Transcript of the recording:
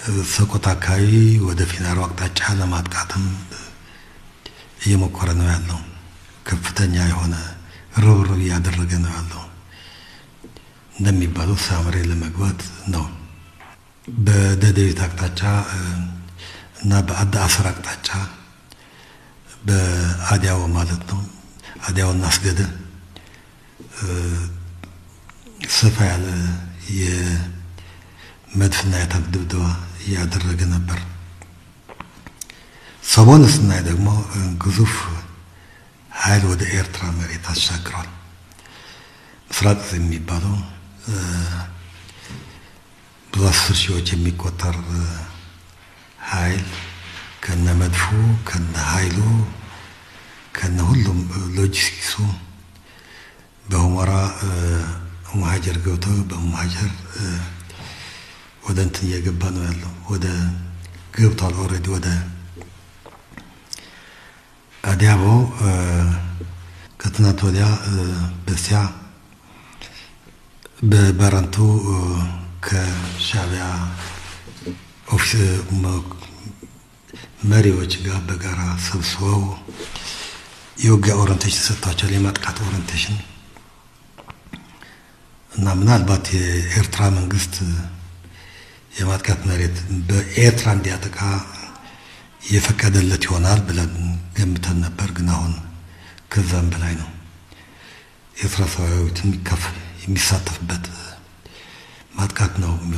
ሰቆጣ አካባቢ ወደ ፊናሮ አቅጣጫ ለማጥቃትም እየሞከረ ነው ያለው። ከፍተኛ የሆነ ርብርብ እያደረገ ነው ያለው። እንደሚባለው ሳምሬ ለመግባት ነው። በደደቢት አቅጣጫ እና በአዳ አስር አቅጣጫ በአዲያው ማለት ነው አዲያውና አስገደ ሰፋ ያለ የመድፍና የታንክ ድብደባ እያደረገ ነበር። ሰሞኑ ስናይ ደግሞ ግዙፍ ኃይል ወደ ኤርትራ መሬት አሻግሯል። ምስራቅ የሚባለው ብዙ አስር ሺዎች የሚቆጠር ኃይል ከነ መድፉ ከነ ኃይሉ ከነ ሁሉም ሎጂስቲክሱ በሁመራ ሙሀጀር ገብቶ በሙሀጀር ወደ እንትን እየገባ ነው ያለው። ወደ ገብቷል ኦልሬዲ ወደ አዲያቦ ከትናንት ወዲያ በሲያ በባረንቱ ከሻዕቢያ ኦፊስ መሪዎች ጋር በጋራ ሰብስበው የውጊያ ኦሪንቴሽን ሰጥቷቸዋል። የማጥቃት ኦሪንቴሽን እና ምናልባት የኤርትራ መንግስት የማጥቃት መሬት በኤርትራ እንዲያጠቃ የፈቀደለት ይሆናል ብለን ገምተን ነበር። ግን አሁን ከዛም በላይ ነው። ኤርትራ ሰራዊት የሚሳተፍበት ማጥቃት ነው